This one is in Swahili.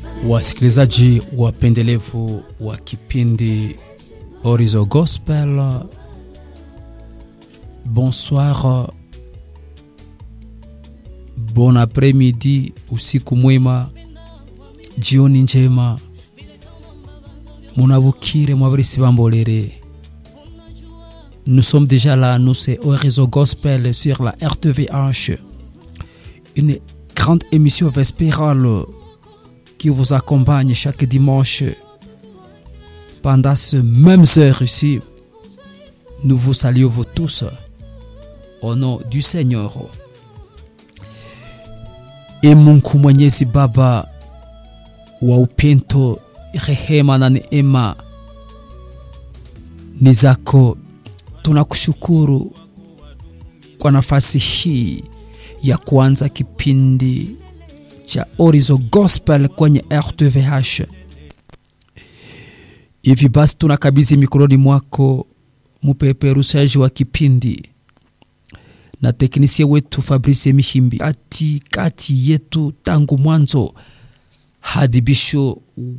Wasikilizaji wapendelevu wa kipindi Horizon Gospel, bonsoir, bon après-midi, usiku mwema, jioni njema, munabukire mwabarisi bambolere. Nous sommes déjà là, nous c'est Horizon Gospel sur la RTVH, une grande émission vespérale qui vous accompagne chaque dimanche pendant ce même heure ici. Nous vous saluons vous tous au nom du Seigneur. E Mungu Mwenyezi Baba wa upendo, rehema na neema ni zako, tunakushukuru kwa nafasi hii ya kuanza kipindi cha Horizon Gospel kwenye RTVH. Hivi basi tunakabidhi mikononi mwako mpeperushaji wa kipindi na teknisia wetu Fabrice Mihimbi, kati kati yetu tangu mwanzo hadi bisho